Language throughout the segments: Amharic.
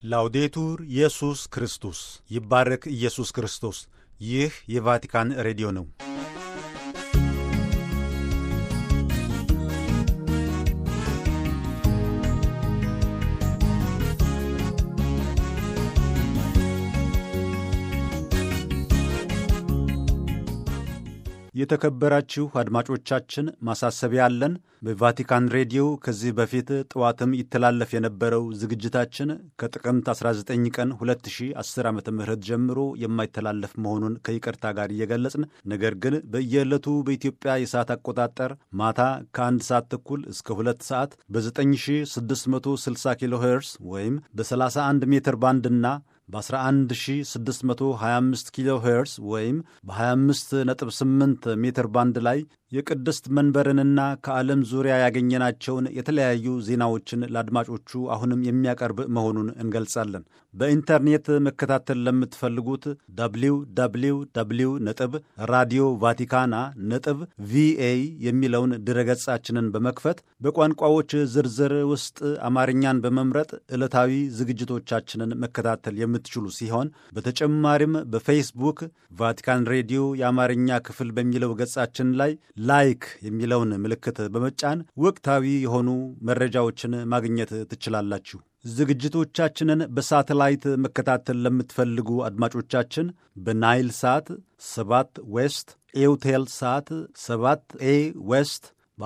ላውዴቱር ኢየሱስ ክርስቶስ ይባረክ ኢየሱስ ክርስቶስ። ይህ የቫቲካን ሬዲዮ ነው። የተከበራችሁ አድማጮቻችን ማሳሰቢያ አለን። በቫቲካን ሬዲዮ ከዚህ በፊት ጠዋትም ይተላለፍ የነበረው ዝግጅታችን ከጥቅምት 19 ቀን 2010 ዓ ም ጀምሮ የማይተላለፍ መሆኑን ከይቅርታ ጋር እየገለጽን ነገር ግን በየዕለቱ በኢትዮጵያ የሰዓት አቆጣጠር ማታ ከአንድ ሰዓት ተኩል እስከ ሁለት ሰዓት በ9660 ኪሎ ሄርስ ወይም በ31 ሜትር ባንድና በ11625 ኪሎ ሄርስ ወይም በ258 ሜትር ባንድ ላይ የቅድስት መንበርንና ከዓለም ዙሪያ ያገኘናቸውን የተለያዩ ዜናዎችን ለአድማጮቹ አሁንም የሚያቀርብ መሆኑን እንገልጻለን። በኢንተርኔት መከታተል ለምትፈልጉት ደብሊው ደብሊው ደብሊው ነጥብ ራዲዮ ቫቲካና ነጥብ ቪኤ የሚለውን ድረገጻችንን በመክፈት በቋንቋዎች ዝርዝር ውስጥ አማርኛን በመምረጥ ዕለታዊ ዝግጅቶቻችንን መከታተል የምትችሉ ሲሆን በተጨማሪም በፌስቡክ ቫቲካን ሬዲዮ የአማርኛ ክፍል በሚለው ገጻችን ላይ ላይክ የሚለውን ምልክት በመጫን ወቅታዊ የሆኑ መረጃዎችን ማግኘት ትችላላችሁ። ዝግጅቶቻችንን በሳተላይት መከታተል ለምትፈልጉ አድማጮቻችን በናይል ሳት 7 ዌስት ኤውቴል ሳት 7 ኤ ዌስት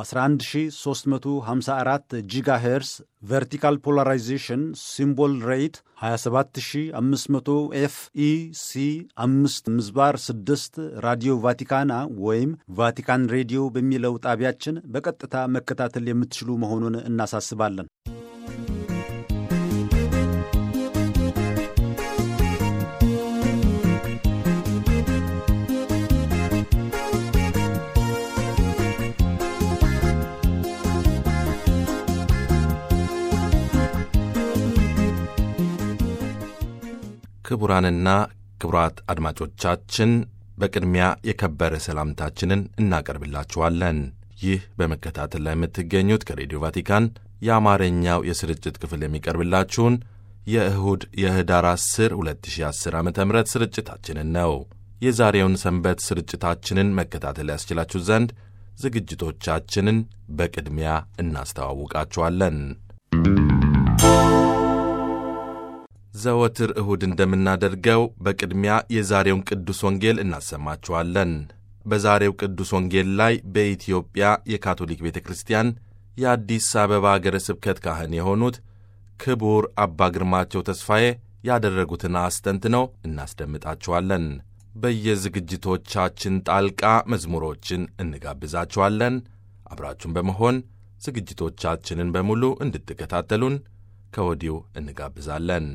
በ11354 ጂጋ ሄርስ ቨርቲካል ፖላራይዜሽን ሲምቦል ሬት 27500 ኤፍ ኢ ሲ 5 ምዝባር 6 ራዲዮ ቫቲካና ወይም ቫቲካን ሬዲዮ በሚለው ጣቢያችን በቀጥታ መከታተል የምትችሉ መሆኑን እናሳስባለን። ክቡራንና ክቡራት አድማጮቻችን በቅድሚያ የከበረ ሰላምታችንን እናቀርብላችኋለን። ይህ በመከታተል ላይ የምትገኙት ከሬዲዮ ቫቲካን የአማርኛው የስርጭት ክፍል የሚቀርብላችሁን የእሁድ የህዳር 10 2010 ዓ ም ስርጭታችንን ነው። የዛሬውን ሰንበት ስርጭታችንን መከታተል ያስችላችሁ ዘንድ ዝግጅቶቻችንን በቅድሚያ እናስተዋውቃችኋለን። ዘወትር እሁድ እንደምናደርገው በቅድሚያ የዛሬውን ቅዱስ ወንጌል እናሰማችኋለን። በዛሬው ቅዱስ ወንጌል ላይ በኢትዮጵያ የካቶሊክ ቤተ ክርስቲያን የአዲስ አበባ አገረ ስብከት ካህን የሆኑት ክቡር አባ ግርማቸው ተስፋዬ ያደረጉትን አስተንትነው እናስደምጣችኋለን። በየዝግጅቶቻችን ጣልቃ መዝሙሮችን እንጋብዛችኋለን። አብራችሁን በመሆን ዝግጅቶቻችንን በሙሉ እንድትከታተሉን ከወዲሁ እንጋብዛለን።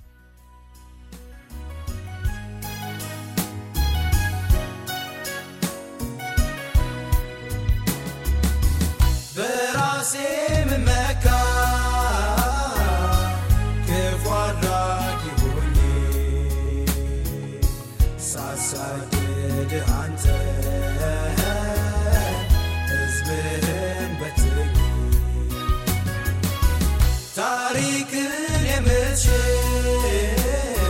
በራሴ ምመካ ክፉ አድራጊ ሆኜ ሳሳድድህ አንተ ሕዝብህን በትኝ ታሪክን የምትሽር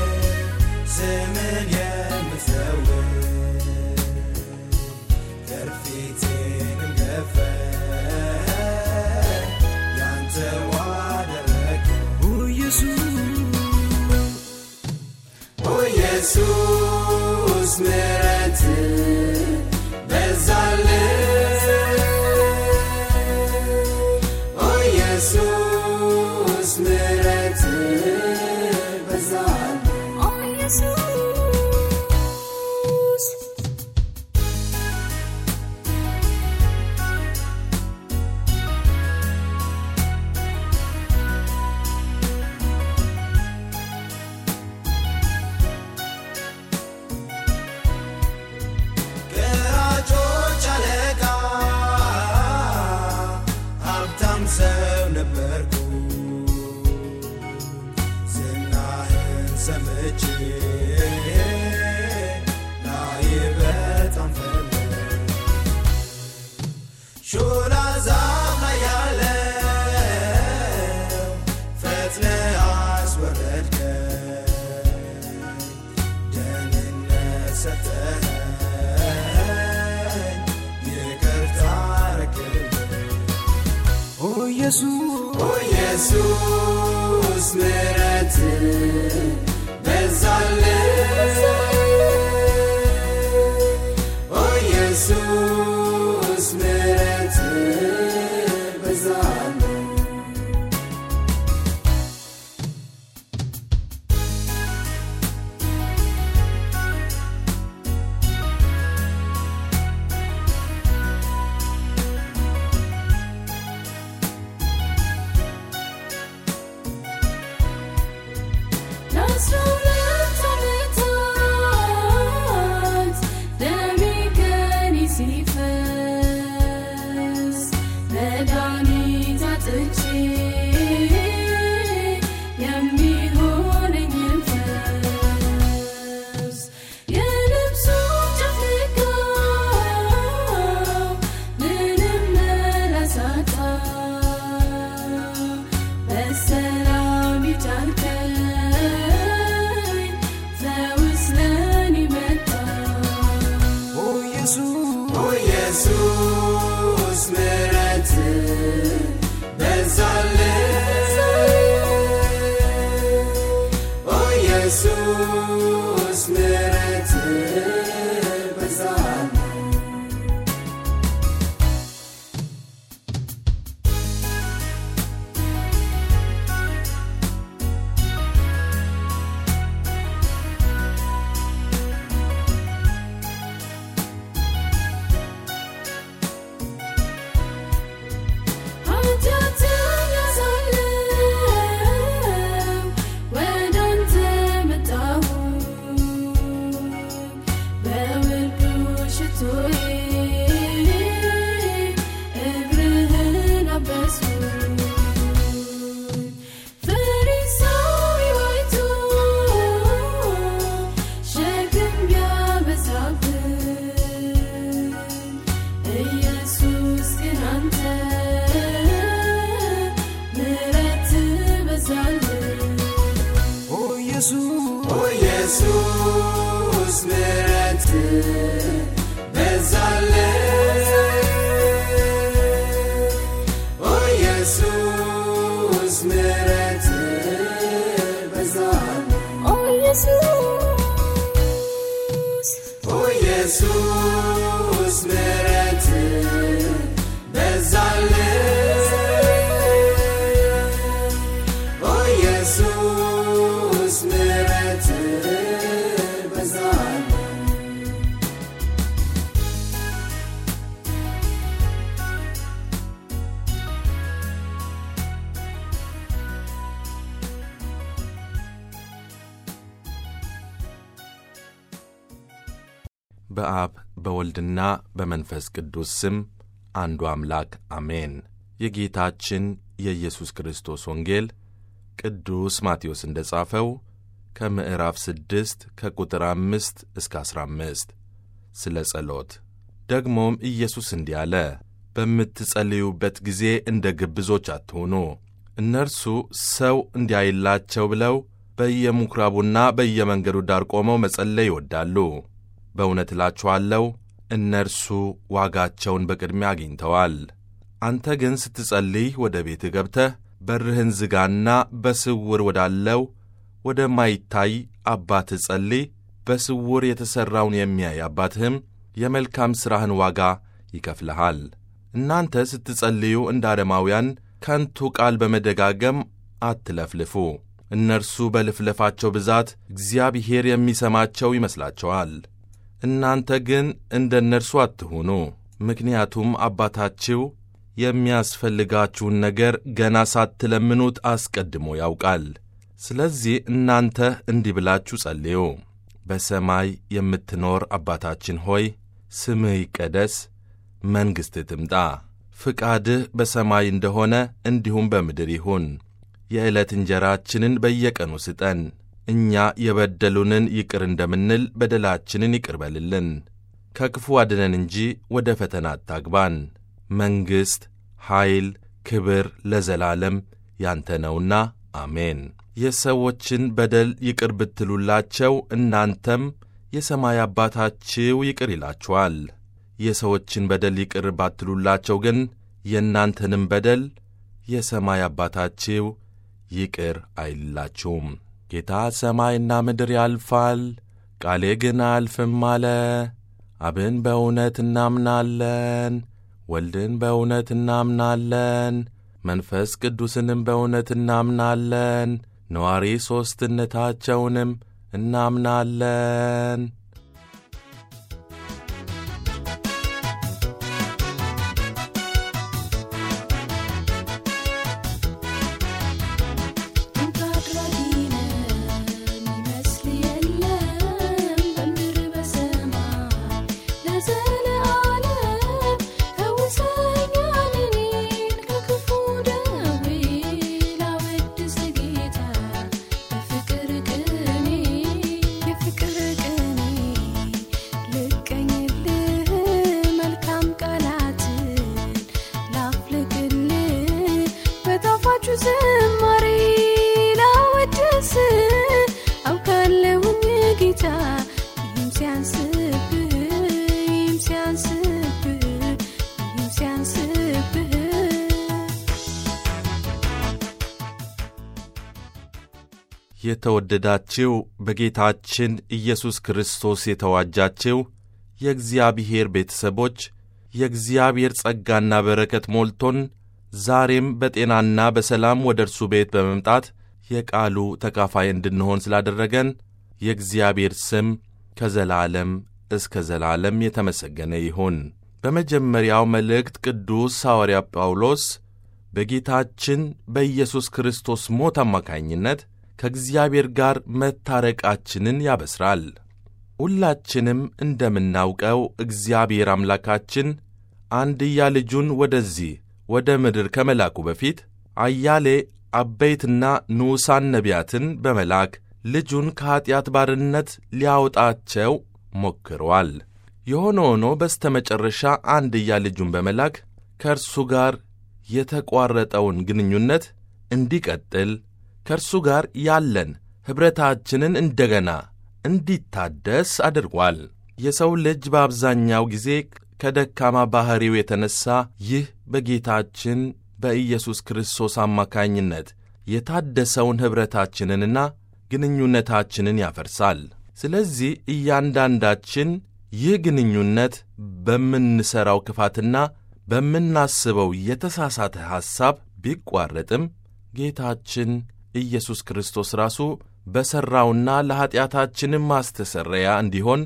ስምን የምትለውጥ ከርፊቴንም ገፈ ያንተ ዋደረግ ኦ ኢየሱስ ምሕረት በዛልኝ ኦ ኢየሱስ ምሕረት በዛልኝ ገራጮች አለቃ ሀብታም ሰው ነበርኩ ዝናህን ሰምቼ ላይ በጣም ፈለግ ሾላ ዛፍ ላይ ያለው ፈጥነህ አስወረድከኝ ኢየሱስ ኦ ኢየሱስ ምሕረት በዛልኝ ኦ ኢየሱስ ምሕረት በዛልኝ ለአስራ ሁለት ዓመታት ደሜ ከኔ ሲፈስ መድኃኒት አጥቼ የሚሆነኝን ፈውስ የልብሱ ጨፍቃው ምንም መላሳጣ በሰላም ይጫርከኝ ፈውስ ለኔ መጣ ኦ ኢየሱስ ምሕረት በዛልኝ ኦ ኢየሱስ ምሕረት በዛልኝ ኃጢአተኛ ሳለሁ ወደ አንተ መጣሁ በውዱ ሽቶዬ እግርህን አበስኩ ፈሪሳዊ አይቶ ሸክም ቢያበዛብኝ ኢየሱስ ግን አንተ ምሕረት በዛልኝ ኦ ኢየሱስ ምሕረት በዛልኝ ኦ ኢየሱስ ምሕረት በዛልኝ ኦ ኢየሱስ ኦ ኢየሱስ ምሕረት በዛልኝ ኦ ኢየሱስ ምሕረት በዛልኝ በአብ በወልድና በመንፈስ ቅዱስ ስም አንዱ አምላክ አሜን። የጌታችን የኢየሱስ ክርስቶስ ወንጌል ቅዱስ ማቴዎስ እንደ ጻፈው ከምዕራፍ ስድስት ከቁጥር አምስት እስከ አሥራ አምስት ስለ ጸሎት። ደግሞም ኢየሱስ እንዲህ አለ፣ በምትጸልዩበት ጊዜ እንደ ግብዞች አትሁኑ። እነርሱ ሰው እንዲያይላቸው ብለው በየምኵራቡና በየመንገዱ ዳር ቆመው መጸለይ ይወዳሉ። በእውነት እላችኋለሁ እነርሱ ዋጋቸውን በቅድሚያ አግኝተዋል። አንተ ግን ስትጸልይ ወደ ቤትህ ገብተህ በርህን ዝጋና በስውር ወዳለው ወደማይታይ አባትህ ጸልይ። በስውር የተሠራውን የሚያይ አባትህም የመልካም ሥራህን ዋጋ ይከፍልሃል። እናንተ ስትጸልዩ እንደ አረማውያን ከንቱ ቃል በመደጋገም አትለፍልፉ። እነርሱ በልፍለፋቸው ብዛት እግዚአብሔር የሚሰማቸው ይመስላቸዋል። እናንተ ግን እንደ እነርሱ አትሁኑ። ምክንያቱም አባታችሁ የሚያስፈልጋችሁን ነገር ገና ሳትለምኑት አስቀድሞ ያውቃል። ስለዚህ እናንተ እንዲህ ብላችሁ ጸልዩ። በሰማይ የምትኖር አባታችን ሆይ ስምህ ይቀደስ፣ መንግሥትህ ትምጣ፣ ፍቃድህ በሰማይ እንደሆነ እንዲሁም በምድር ይሁን። የዕለት እንጀራችንን በየቀኑ ስጠን፣ እኛ የበደሉንን ይቅር እንደምንል በደላችንን ይቅር በልልን፣ ከክፉ አድነን እንጂ ወደ ፈተና አታግባን። መንግሥት፣ ኃይል፣ ክብር ለዘላለም ያንተ ነውና አሜን። የሰዎችን በደል ይቅር ብትሉላቸው እናንተም የሰማይ አባታችሁ ይቅር ይላችኋል። የሰዎችን በደል ይቅር ባትሉላቸው ግን የእናንተንም በደል የሰማይ አባታችሁ ይቅር አይላችሁም። ጌታ ሰማይና ምድር ያልፋል፣ ቃሌ ግን አያልፍም አለ። አብን በእውነት እናምናለን፣ ወልድን በእውነት እናምናለን፣ መንፈስ ቅዱስንም በእውነት እናምናለን፣ ነዋሪ ሦስትነታቸውንም እናምናለን። አንተ አድራጊ ነህ የሚመስል የለም በምድር በሰማይ ለዘለዓለም ፈውሰኛል እኔን ከክፉ ደዌ ላወድስ ጌታ በፍቅር ቅኔ የፍቅር ቅኔ ልቀኝልህ መልካም ቃላትን ላፍልቅልህ በጣፋጩ ዝማሬ ላወድስ አውቃለሁኝ ጌታ ይህም ሲያንስብህ ይህም ሲያንስብህ ይህም ሲያንስብህ የተወደዳችው በጌታችን ኢየሱስ ክርስቶስ የተዋጃችው የእግዚአብሔር ቤተሰቦች የእግዚአብሔር ጸጋና በረከት ሞልቶን ዛሬም በጤናና በሰላም ወደ እርሱ ቤት በመምጣት የቃሉ ተካፋይ እንድንሆን ስላደረገን የእግዚአብሔር ስም ከዘላለም እስከ ዘላለም የተመሰገነ ይሁን። በመጀመሪያው መልእክት ቅዱስ ሐዋርያ ጳውሎስ በጌታችን በኢየሱስ ክርስቶስ ሞት አማካኝነት ከእግዚአብሔር ጋር መታረቃችንን ያበስራል። ሁላችንም እንደምናውቀው እግዚአብሔር አምላካችን አንድያ ልጁን ወደዚህ ወደ ምድር ከመላኩ በፊት አያሌ አበይትና ንዑሳን ነቢያትን በመላክ ልጁን ከኀጢአት ባርነት ሊያወጣቸው ሞክሯል። የሆነ ሆኖ በስተ መጨረሻ አንድያ ልጁን በመላክ ከእርሱ ጋር የተቋረጠውን ግንኙነት እንዲቀጥል ከእርሱ ጋር ያለን ኅብረታችንን እንደገና እንዲታደስ አድርጓል። የሰው ልጅ በአብዛኛው ጊዜ ከደካማ ባሕሪው የተነሣ ይህ በጌታችን በኢየሱስ ክርስቶስ አማካኝነት የታደሰውን ኅብረታችንንና ግንኙነታችንን ያፈርሳል። ስለዚህ እያንዳንዳችን ይህ ግንኙነት በምንሠራው ክፋትና በምናስበው የተሳሳተ ሐሳብ ቢቋረጥም ጌታችን ኢየሱስ ክርስቶስ ራሱ በሠራውና ለኀጢአታችንም ማስተሰረያ እንዲሆን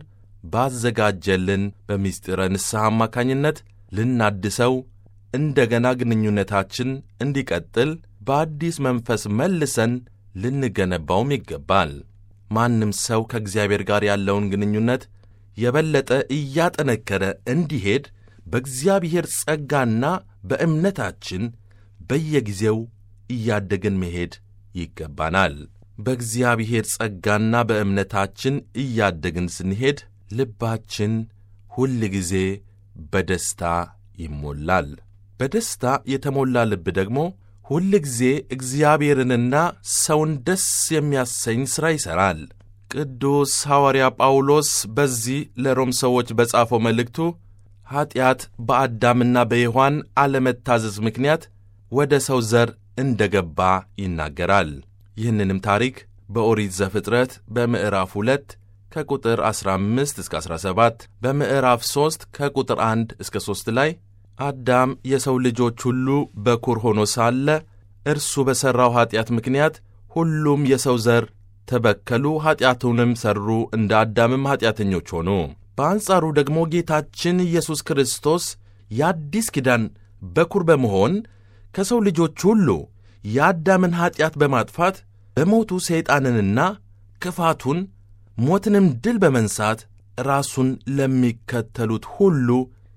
ባዘጋጀልን በምስጢረ ንስሐ አማካኝነት ልናድሰው እንደገና ግንኙነታችን እንዲቀጥል በአዲስ መንፈስ መልሰን ልንገነባውም ይገባል። ማንም ሰው ከእግዚአብሔር ጋር ያለውን ግንኙነት የበለጠ እያጠነከረ እንዲሄድ በእግዚአብሔር ጸጋና በእምነታችን በየጊዜው እያደግን መሄድ ይገባናል። በእግዚአብሔር ጸጋና በእምነታችን እያደግን ስንሄድ ልባችን ሁል ጊዜ በደስታ ይሞላል። በደስታ የተሞላ ልብ ደግሞ ሁል ጊዜ እግዚአብሔርንና ሰውን ደስ የሚያሰኝ ሥራ ይሠራል። ቅዱስ ሐዋርያ ጳውሎስ በዚህ ለሮም ሰዎች በጻፈው መልእክቱ ኀጢአት በአዳምና በሔዋን አለመታዘዝ ምክንያት ወደ ሰው ዘር እንደ ገባ ይናገራል። ይህንንም ታሪክ በኦሪት ዘፍጥረት በምዕራፍ 2 ከቁጥር 15 እስከ 17 በምዕራፍ 3 ከቁጥር 1 እስከ 3 ላይ አዳም የሰው ልጆች ሁሉ በኩር ሆኖ ሳለ እርሱ በሠራው ኀጢአት ምክንያት ሁሉም የሰው ዘር ተበከሉ፣ ኀጢአቱንም ሠሩ፣ እንደ አዳምም ኀጢአተኞች ሆኑ። በአንጻሩ ደግሞ ጌታችን ኢየሱስ ክርስቶስ የአዲስ ኪዳን በኩር በመሆን ከሰው ልጆች ሁሉ የአዳምን ኀጢአት በማጥፋት በሞቱ ሰይጣንንና ክፋቱን ሞትንም ድል በመንሳት ራሱን ለሚከተሉት ሁሉ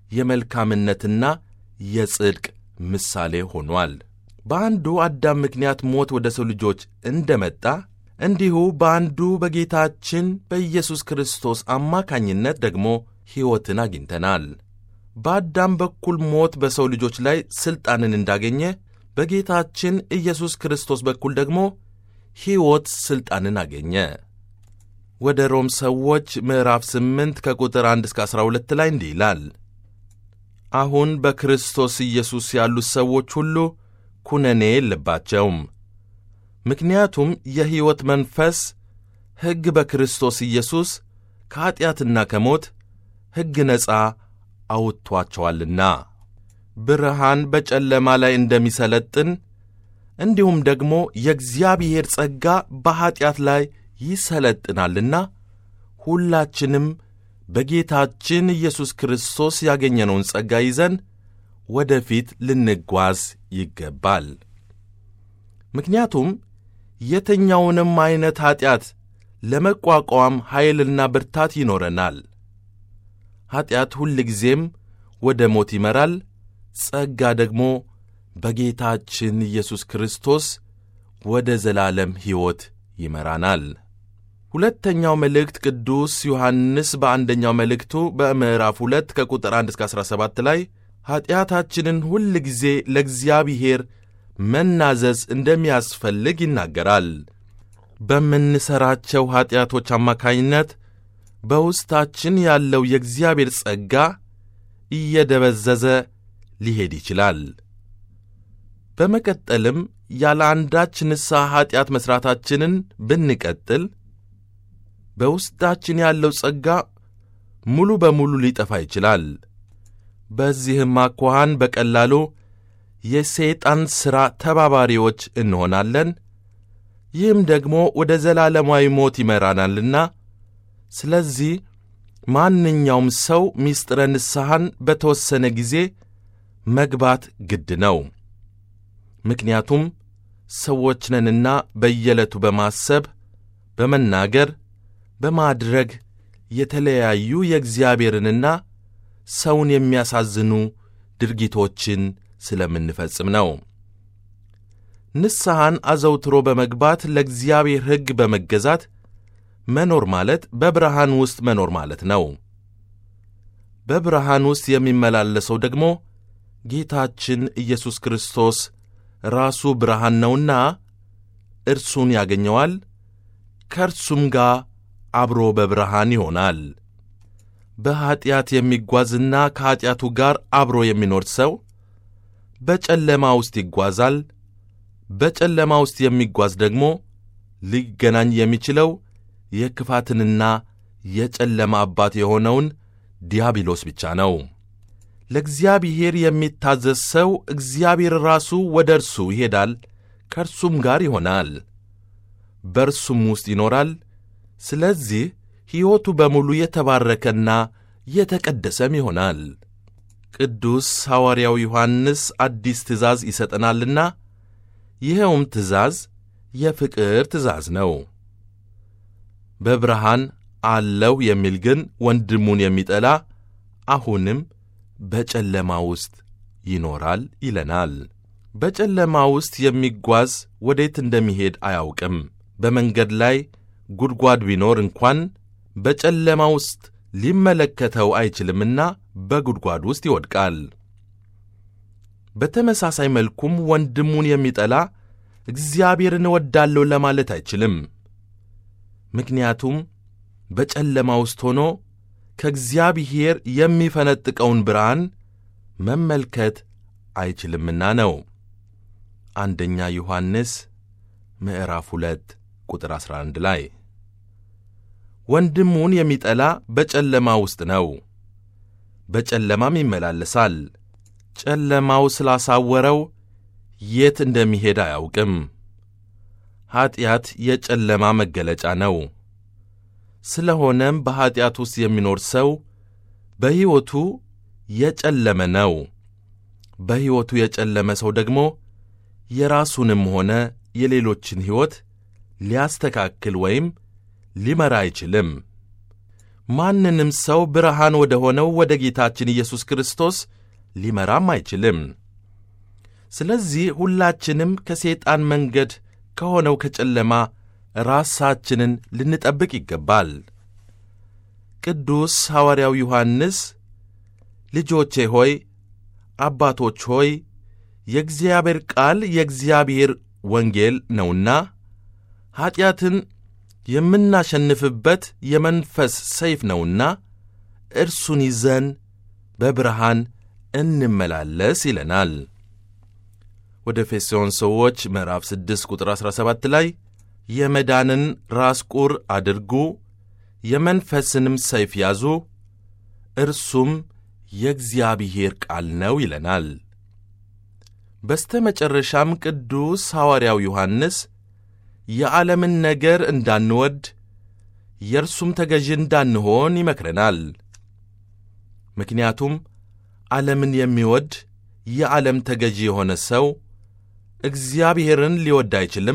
የመልካምነትና የጽድቅ ምሳሌ ሆኗል። በአንዱ አዳም ምክንያት ሞት ወደ ሰው ልጆች እንደመጣ እንዲሁ በአንዱ በጌታችን በኢየሱስ ክርስቶስ አማካኝነት ደግሞ ሕይወትን አግኝተናል። በአዳም በኩል ሞት በሰው ልጆች ላይ ሥልጣንን እንዳገኘ በጌታችን ኢየሱስ ክርስቶስ በኩል ደግሞ ሕይወት ሥልጣንን አገኘ። ወደ ሮም ሰዎች ምዕራፍ 8 ከቁጥር 1 እስከ 12 ላይ እንዲህ ይላል። አሁን በክርስቶስ ኢየሱስ ያሉት ሰዎች ሁሉ ኩነኔ የለባቸውም። ምክንያቱም የሕይወት መንፈስ ሕግ በክርስቶስ ኢየሱስ ከኀጢአትና ከሞት ሕግ ነፃ አውጥቶአቸዋልና ብርሃን በጨለማ ላይ እንደሚሰለጥን እንዲሁም ደግሞ የእግዚአብሔር ጸጋ በኀጢአት ላይ ይሰለጥናልና ሁላችንም በጌታችን ኢየሱስ ክርስቶስ ያገኘነውን ጸጋ ይዘን ወደፊት ልንጓዝ ይገባል። ምክንያቱም የትኛውንም ዐይነት ኀጢአት ለመቋቋም ኃይልና ብርታት ይኖረናል። ኀጢአት ሁልጊዜም ወደ ሞት ይመራል፣ ጸጋ ደግሞ በጌታችን ኢየሱስ ክርስቶስ ወደ ዘላለም ሕይወት ይመራናል። ሁለተኛው መልእክት ቅዱስ ዮሐንስ በአንደኛው መልእክቱ በምዕራፍ ሁለት ከቁጥር 1 እስከ 17 ላይ ኀጢአታችንን ሁል ጊዜ ለእግዚአብሔር መናዘዝ እንደሚያስፈልግ ይናገራል። በምንሠራቸው ኀጢአቶች አማካኝነት በውስጣችን ያለው የእግዚአብሔር ጸጋ እየደበዘዘ ሊሄድ ይችላል። በመቀጠልም ያለ አንዳች ንስሐ ኀጢአት መሥራታችንን ብንቀጥል በውስጣችን ያለው ጸጋ ሙሉ በሙሉ ሊጠፋ ይችላል። በዚህም አኳኋን በቀላሉ የሰይጣን ሥራ ተባባሪዎች እንሆናለን። ይህም ደግሞ ወደ ዘላለማዊ ሞት ይመራናልና ስለዚህ ማንኛውም ሰው ምስጢረ ንስሐን በተወሰነ ጊዜ መግባት ግድ ነው። ምክንያቱም ሰዎች ነንና በየዕለቱ በማሰብ በመናገር፣ በማድረግ የተለያዩ የእግዚአብሔርንና ሰውን የሚያሳዝኑ ድርጊቶችን ስለምንፈጽም ነው። ንስሐን አዘውትሮ በመግባት ለእግዚአብሔር ሕግ በመገዛት መኖር ማለት በብርሃን ውስጥ መኖር ማለት ነው። በብርሃን ውስጥ የሚመላለሰው ደግሞ ጌታችን ኢየሱስ ክርስቶስ ራሱ ብርሃን ነውና እርሱን ያገኘዋል፣ ከእርሱም ጋር አብሮ በብርሃን ይሆናል። በኀጢአት የሚጓዝና ከኀጢአቱ ጋር አብሮ የሚኖር ሰው በጨለማ ውስጥ ይጓዛል። በጨለማ ውስጥ የሚጓዝ ደግሞ ሊገናኝ የሚችለው የክፋትንና የጨለማ አባት የሆነውን ዲያብሎስ ብቻ ነው። ለእግዚአብሔር የሚታዘዝ ሰው እግዚአብሔር ራሱ ወደ እርሱ ይሄዳል፣ ከእርሱም ጋር ይሆናል፣ በእርሱም ውስጥ ይኖራል። ስለዚህ ሕይወቱ በሙሉ የተባረከና የተቀደሰም ይሆናል። ቅዱስ ሐዋርያው ዮሐንስ አዲስ ትእዛዝ ይሰጠናልና ይኸውም ትእዛዝ የፍቅር ትእዛዝ ነው። በብርሃን አለው የሚል ግን ወንድሙን የሚጠላ አሁንም በጨለማ ውስጥ ይኖራል ይለናል። በጨለማ ውስጥ የሚጓዝ ወዴት እንደሚሄድ አያውቅም። በመንገድ ላይ ጉድጓድ ቢኖር እንኳን በጨለማ ውስጥ ሊመለከተው አይችልምና በጉድጓድ ውስጥ ይወድቃል። በተመሳሳይ መልኩም ወንድሙን የሚጠላ እግዚአብሔርን እወዳለሁ ለማለት አይችልም። ምክንያቱም በጨለማ ውስጥ ሆኖ ከእግዚአብሔር የሚፈነጥቀውን ብርሃን መመልከት አይችልምና ነው። አንደኛ ዮሐንስ ምዕራፍ ሁለት ቁጥር 11 ላይ ወንድሙን የሚጠላ በጨለማ ውስጥ ነው፣ በጨለማም ይመላለሳል። ጨለማው ስላሳወረው የት እንደሚሄድ አያውቅም። ኀጢአት የጨለማ መገለጫ ነው። ስለሆነም በኀጢአት ውስጥ የሚኖር ሰው በሕይወቱ የጨለመ ነው። በሕይወቱ የጨለመ ሰው ደግሞ የራሱንም ሆነ የሌሎችን ሕይወት ሊያስተካክል ወይም ሊመራ አይችልም። ማንንም ሰው ብርሃን ወደ ሆነው ወደ ጌታችን ኢየሱስ ክርስቶስ ሊመራም አይችልም። ስለዚህ ሁላችንም ከሰይጣን መንገድ ከሆነው ከጨለማ ራሳችንን ልንጠብቅ ይገባል። ቅዱስ ሐዋርያው ዮሐንስ ልጆቼ ሆይ፣ አባቶች ሆይ የእግዚአብሔር ቃል የእግዚአብሔር ወንጌል ነውና ኀጢአትን የምናሸንፍበት የመንፈስ ሰይፍ ነውና እርሱን ይዘን በብርሃን እንመላለስ ይለናል። ወደ ኤፌሶን ሰዎች ምዕራፍ 6 ቁጥር 17 ላይ የመዳንን ራስ ቁር አድርጉ፣ የመንፈስንም ሰይፍ ያዙ፣ እርሱም የእግዚአብሔር ቃል ነው ይለናል። በስተ መጨረሻም ቅዱስ ሐዋርያው ዮሐንስ የዓለምን ነገር እንዳንወድ የእርሱም ተገዥ እንዳንሆን ይመክረናል። ምክንያቱም ዓለምን የሚወድ የዓለም ተገዢ የሆነ ሰው እግዚአብሔርን ሊወድ አይችልም፣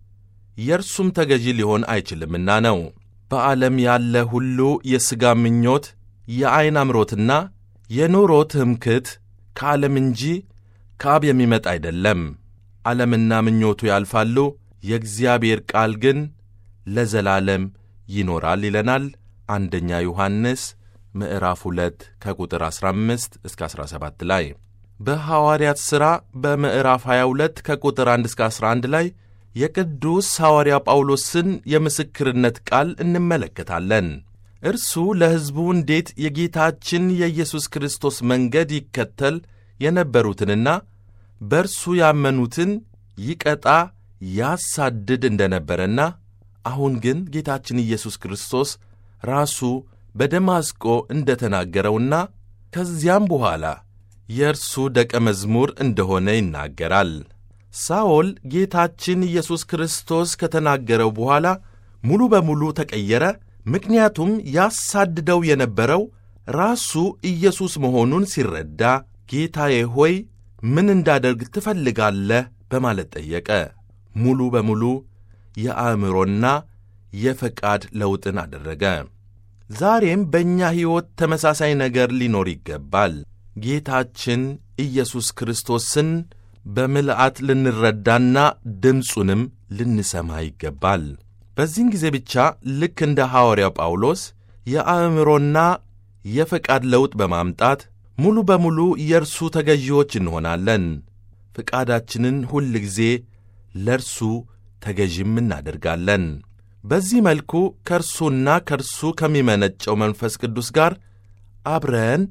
የእርሱም ተገዢ ሊሆን አይችልምና ነው። በዓለም ያለ ሁሉ የሥጋ ምኞት፣ የዐይን አምሮትና የኑሮ ትምክት ከዓለም እንጂ ከአብ የሚመጣ አይደለም። ዓለምና ምኞቱ ያልፋሉ፣ የእግዚአብሔር ቃል ግን ለዘላለም ይኖራል ይለናል። አንደኛ ዮሐንስ ምዕራፍ 2 ከቁጥር 15 እስከ 17 ላይ በሐዋርያት ሥራ በምዕራፍ 22 ከቁጥር 1 እስከ 11 ላይ የቅዱስ ሐዋርያ ጳውሎስን የምስክርነት ቃል እንመለከታለን። እርሱ ለሕዝቡ እንዴት የጌታችን የኢየሱስ ክርስቶስ መንገድ ይከተል የነበሩትንና በእርሱ ያመኑትን ይቀጣ ያሳድድ እንደነበረና አሁን ግን ጌታችን ኢየሱስ ክርስቶስ ራሱ በደማስቆ እንደ ተናገረውና ከዚያም በኋላ የእርሱ ደቀ መዝሙር እንደሆነ ይናገራል። ሳኦል ጌታችን ኢየሱስ ክርስቶስ ከተናገረው በኋላ ሙሉ በሙሉ ተቀየረ። ምክንያቱም ያሳድደው የነበረው ራሱ ኢየሱስ መሆኑን ሲረዳ ጌታዬ ሆይ ምን እንዳደርግ ትፈልጋለህ? በማለት ጠየቀ። ሙሉ በሙሉ የአእምሮና የፈቃድ ለውጥን አደረገ። ዛሬም በእኛ ሕይወት ተመሳሳይ ነገር ሊኖር ይገባል። ጌታችን ኢየሱስ ክርስቶስን በምልአት ልንረዳና ድምፁንም ልንሰማ ይገባል። በዚህን ጊዜ ብቻ ልክ እንደ ሐዋርያው ጳውሎስ የአእምሮና የፈቃድ ለውጥ በማምጣት ሙሉ በሙሉ የእርሱ ተገዢዎች እንሆናለን። ፈቃዳችንን ሁል ጊዜ ለእርሱ ተገዥም እናደርጋለን። በዚህ መልኩ ከእርሱና ከእርሱ ከሚመነጨው መንፈስ ቅዱስ ጋር አብረን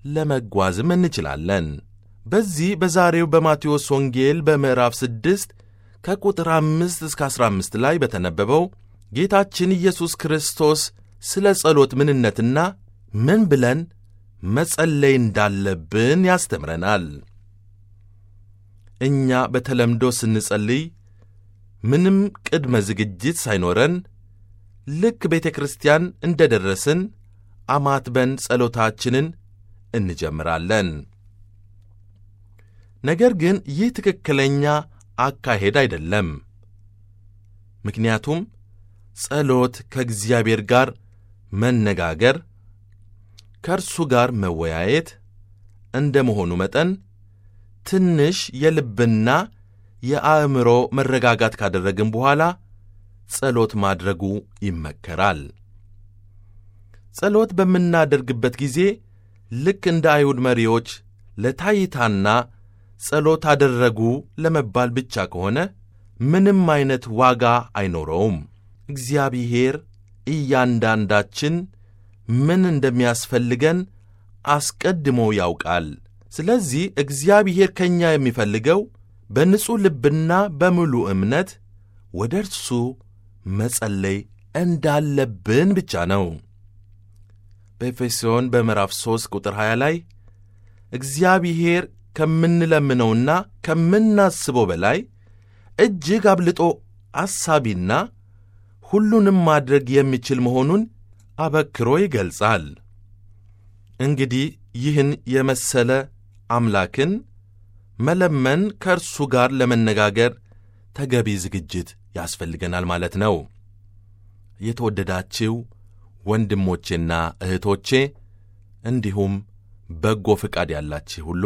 ለመጓዝም እንችላለን። በዚህ በዛሬው በማቴዎስ ወንጌል በምዕራፍ ስድስት ከቁጥር አምስት እስከ ዐሥራ አምስት ላይ በተነበበው ጌታችን ኢየሱስ ክርስቶስ ስለ ጸሎት ምንነትና ምን ብለን መጸለይ እንዳለብን ያስተምረናል። እኛ በተለምዶ ስንጸልይ ምንም ቅድመ ዝግጅት ሳይኖረን ልክ ቤተ ክርስቲያን እንደ ደረስን አማትበን ጸሎታችንን እንጀምራለን። ነገር ግን ይህ ትክክለኛ አካሄድ አይደለም። ምክንያቱም ጸሎት ከእግዚአብሔር ጋር መነጋገር፣ ከእርሱ ጋር መወያየት እንደ መሆኑ መጠን ትንሽ የልብና የአእምሮ መረጋጋት ካደረግን በኋላ ጸሎት ማድረጉ ይመከራል። ጸሎት በምናደርግበት ጊዜ ልክ እንደ አይሁድ መሪዎች ለታይታና ጸሎት አደረጉ ለመባል ብቻ ከሆነ ምንም አይነት ዋጋ አይኖረውም። እግዚአብሔር እያንዳንዳችን ምን እንደሚያስፈልገን አስቀድሞ ያውቃል። ስለዚህ እግዚአብሔር ከእኛ የሚፈልገው በንጹሕ ልብና በሙሉ እምነት ወደ እርሱ መጸለይ እንዳለብን ብቻ ነው። በኤፌሶን በምዕራፍ 3 ቁጥር 20 ላይ እግዚአብሔር ከምንለምነውና ከምናስበው በላይ እጅግ አብልጦ አሳቢና ሁሉንም ማድረግ የሚችል መሆኑን አበክሮ ይገልጻል። እንግዲህ ይህን የመሰለ አምላክን መለመን ከእርሱ ጋር ለመነጋገር ተገቢ ዝግጅት ያስፈልገናል ማለት ነው። የተወደዳችው ወንድሞቼና እህቶቼ እንዲሁም በጎ ፍቃድ ያላችሁ ሁሉ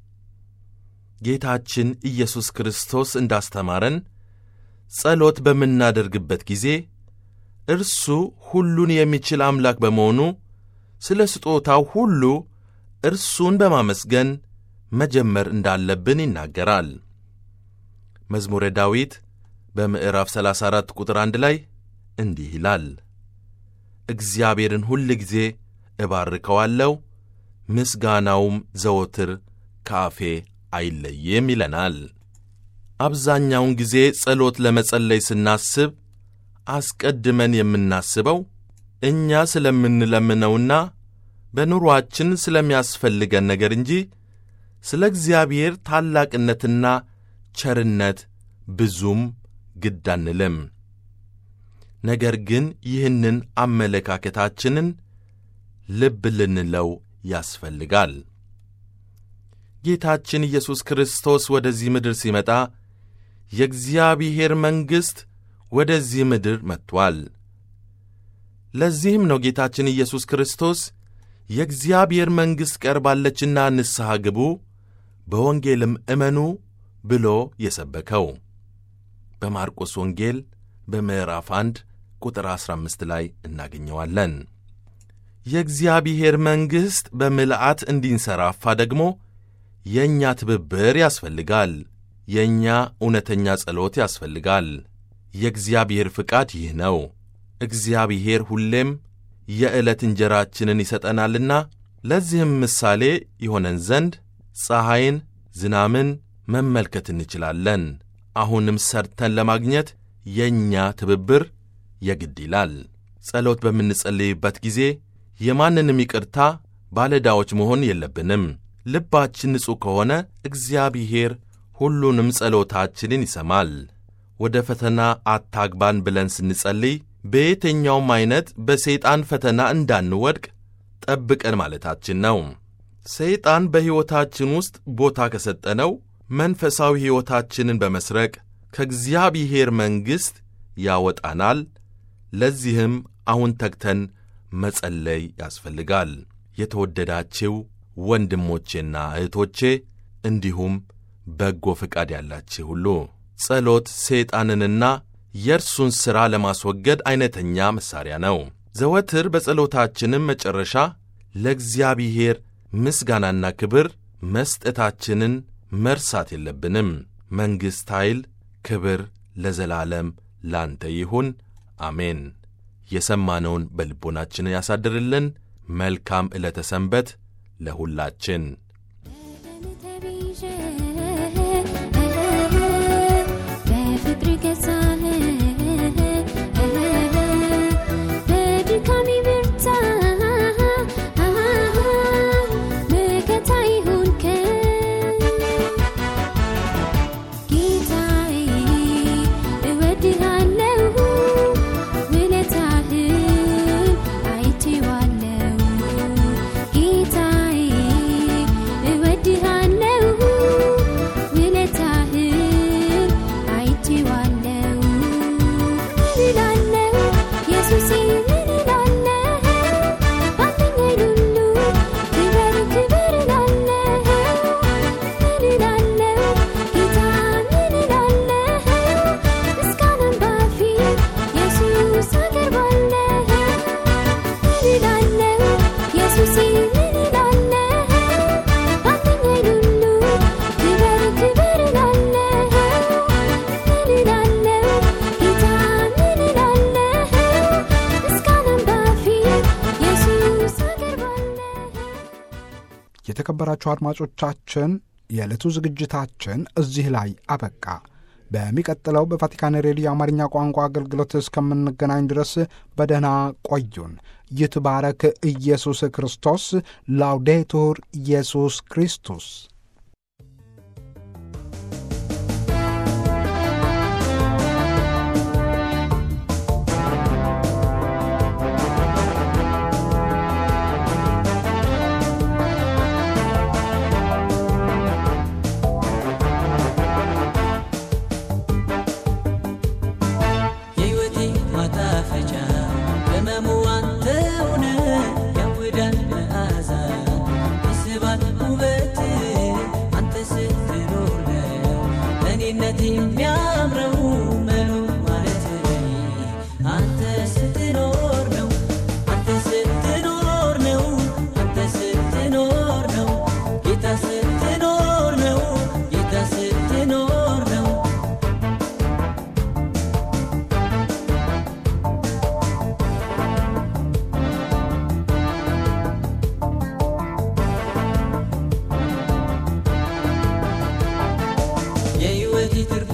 ጌታችን ኢየሱስ ክርስቶስ እንዳስተማረን ጸሎት በምናደርግበት ጊዜ እርሱ ሁሉን የሚችል አምላክ በመሆኑ ስለ ስጦታው ሁሉ እርሱን በማመስገን መጀመር እንዳለብን ይናገራል። መዝሙረ ዳዊት በምዕራፍ 34 ቁጥር 1 ላይ እንዲህ ይላል፣ እግዚአብሔርን ሁል ጊዜ እባርከዋለሁ፣ ምስጋናውም ዘወትር ከአፌ አይለይም ይለናል። አብዛኛውን ጊዜ ጸሎት ለመጸለይ ስናስብ አስቀድመን የምናስበው እኛ ስለምንለምነውና በኑሮአችን ስለሚያስፈልገን ነገር እንጂ ስለ እግዚአብሔር ታላቅነትና ቸርነት ብዙም ግድ አንልም። ነገር ግን ይህንን አመለካከታችንን ልብ ልንለው ያስፈልጋል። ጌታችን ኢየሱስ ክርስቶስ ወደዚህ ምድር ሲመጣ የእግዚአብሔር መንግሥት ወደዚህ ምድር መጥቷል። ለዚህም ነው ጌታችን ኢየሱስ ክርስቶስ የእግዚአብሔር መንግሥት ቀርባለችና ንስሐ ግቡ፣ በወንጌልም እመኑ ብሎ የሰበከው በማርቆስ ወንጌል በምዕራፍ 1 ቁጥር 15 ላይ እናገኘዋለን። የእግዚአብሔር መንግሥት በምልአት እንዲንሰራፋ ደግሞ የእኛ ትብብር ያስፈልጋል። የእኛ እውነተኛ ጸሎት ያስፈልጋል። የእግዚአብሔር ፍቃድ ይህ ነው። እግዚአብሔር ሁሌም የዕለት እንጀራችንን ይሰጠናልና ለዚህም ምሳሌ ይሆነን ዘንድ ፀሐይን፣ ዝናምን መመልከት እንችላለን። አሁንም ሰርተን ለማግኘት የእኛ ትብብር የግድ ይላል። ጸሎት በምንጸልይበት ጊዜ የማንንም ይቅርታ ባለዕዳዎች መሆን የለብንም። ልባችን ንጹሕ ከሆነ እግዚአብሔር ሁሉንም ጸሎታችንን ይሰማል። ወደ ፈተና አታግባን ብለን ስንጸልይ በየትኛውም ዐይነት በሰይጣን ፈተና እንዳንወድቅ ጠብቀን ማለታችን ነው። ሰይጣን በሕይወታችን ውስጥ ቦታ ከሰጠነው መንፈሳዊ ሕይወታችንን በመስረቅ ከእግዚአብሔር መንግሥት ያወጣናል። ለዚህም አሁን ተግተን መጸለይ ያስፈልጋል። የተወደዳችው ወንድሞቼና እህቶቼ እንዲሁም በጎ ፈቃድ ያላችሁ ሁሉ ጸሎት ሰይጣንንና የእርሱን ሥራ ለማስወገድ ዐይነተኛ መሣሪያ ነው። ዘወትር በጸሎታችንም መጨረሻ ለእግዚአብሔር ምስጋናና ክብር መስጠታችንን መርሳት የለብንም። መንግሥት፣ ኃይል፣ ክብር ለዘላለም ላንተ ይሁን፣ አሜን። የሰማነውን በልቦናችን ያሳድርልን። መልካም ዕለተ ሰንበት ለሁላችን። በፍቅር ገዛህ በድካሜ ብርታት መከታ ይሆንከኝ ጌታዬ እወድሃለሁ ውለታህን አይቼዋለሁ ጌታዬ እወድሃለሁ ውለታህን አይቼዋለሁ ምን እላለሁ ኢየሱሴ ምን እላለሁ ባለኝ ሁሉ ክበር ክበር እላለሁ ምን እላለሁ ጌታ ምን እላለሁ ምስጋናን ባፌ ኢየሱስ አቀርባለሁ ምን እላለሁ ኢየሱሴ ምን እላለሁ ባለኝ ሁሉ ክበር ክበር እላለሁ ምን እላለሁ ጌታ ምን እላለሁ ምስጋናን ባፌ ኢየሱስ አቀርባለሁ የተከበራችሁ አድማጮቻችን የዕለቱ ዝግጅታችን እዚህ ላይ አበቃ። በሚቀጥለው በቫቲካን ሬዲዮ የአማርኛ ቋንቋ አገልግሎት እስከምንገናኝ ድረስ በደህና ቆዩን። ይትባረክ ኢየሱስ ክርስቶስ። ላውዴቱር ኢየሱስ ክርስቶስ የሕይወቴ ማጣፈጫ ቅመሙ አንተ ሆነ ያውዳል መዓዛ ይስባል ውበት አንተ ስትኖር ነው እኔነት የሚያምረው መኖር ማለት አንተ ስትኖር ነው አንተ ስትኖር ነው አንተ ስትኖር ነው ጌታ ስትኖር ነው ጌታ ስትኖር ነው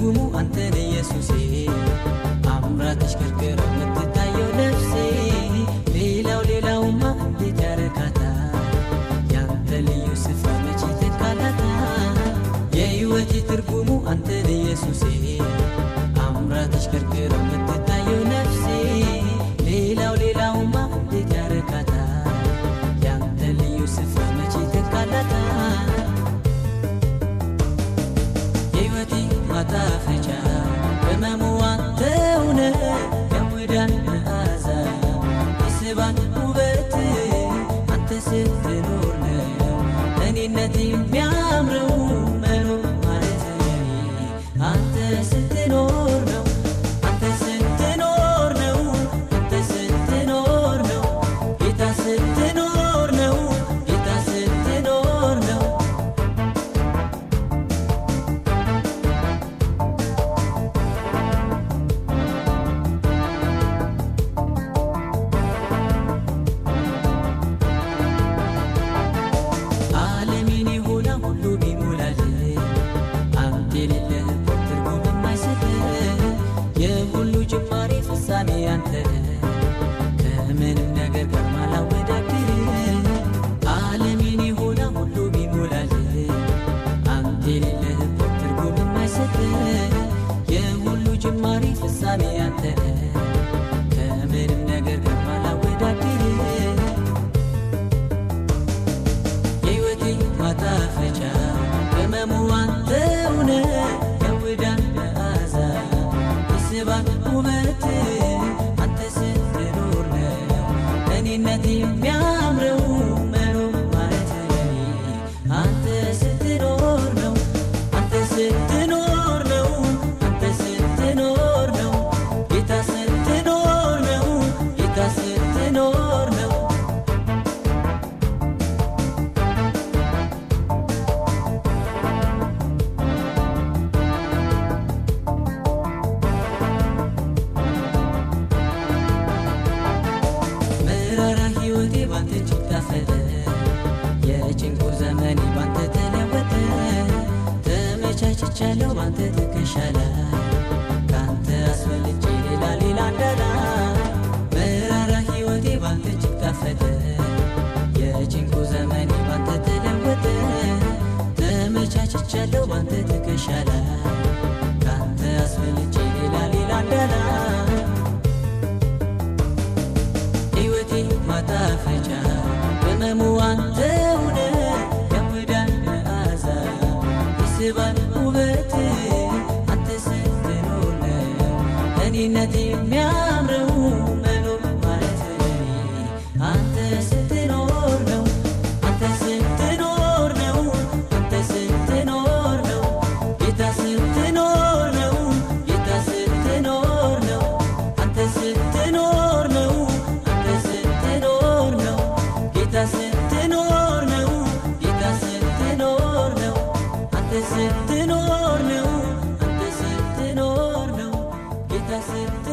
ትርጉሙ አንተን ኢየሱሴ አምራ ተሽከርክራ የምትታየው ነፍሴ ሌላው ሌላውማ እንዴት ያረካታል ያንተ ልዩ ስፍራ መቼ ተካላታል የሕይወቴ ትርጉሙ አንተን ኢየሱሴ አምራ ተሽከርክራ የምትታየው ነፍሴ ሌላው ሌላውማ እንዴት ያረካታል ያንተ ልዩ ስፍራ መቼ ተካላታል የሕይወቴ ማጣፈጫ በመሙ አንተ ሆነ የሙዳን መዓዛ የስባን ውበት አንተ ስትኖር ነው እኔነት የሚያምረው መኖር ማለት ለኔ አንተ ስትኖር ነው አንተ ስትኖር ነው አንተ ስትኖር ነው ጌታ ስትኖር ነው ጌታ ስትኖር ነው ዓለሜን የሆነ ሁሉ ቢሞላል አንተ የሌለህበት ትርጉም የማይሰጥ የሁሉ ጅማሬ ፍጻሜ አንተ ከምንም ነገር ጋር ማላወዳድር ዓለሜን የሆነ ሁሉ ቢሞላል አንተ የሌለህበት ትርጉም የማይሰጥ የሁሉ ጅማሬ ፍጻሜ አንተ ከምንም ነገር ጋር ማላወዳድር የሕይወቴ ማጣፈጫ በመሙ አንተ ሆነ የውዳን መዓዛ የስባን ውበት አንተ ስትኖር ነው እኔነት የሚያምረው መኖር ማለት ለኔ አንተ ስትኖር ነው አንተ ስትኖር ነው አንተ ስትኖር ነው ጌታ ስትኖር ነው ጌታ ስትኖር ነው መራራ ሕይወቴ ባንተ እጅግ ጣፈጠ የጭንቁ ዘመኔ ባንተ ተለወጠ ተመቻችቻለሁ ባንተ ትከሻ ላይ ካንተ አስፈልጬ ሌላ ሌላ እንዳላ መራራ ሕይወቴ ባንተ እጅግ ጣፈጠ የጭንቁ ዘመኔ ባንተ ተለወጠ ተመቻችቻለሁ ባንተ ትከሻ ላይ ካንተ አስፈልጬ ሌላ ሌላ እንዳላ ሕይወቴ ማጣፈጫ በመሙ አንተ ሆነ የሙዳን መዓዛ የስባን ውበት አንተ ስትኖር ነው እኔነት የሚያምረው መኖር ማለት ለኔ አንተ ስትኖር ነው አንተ ስትኖር ነው አንተ ስትኖር ነው ጌታ ስትኖር ነው ጌታ ስትኖር ነው አንተ ስትኖር ነው አንተ ስትኖር ነው ጌታ ስትኖር ነው ጌታ ስትኖር ነው አንተ ስትኖር ነው አንተ ስትኖር ነው ጌታ ስትኖር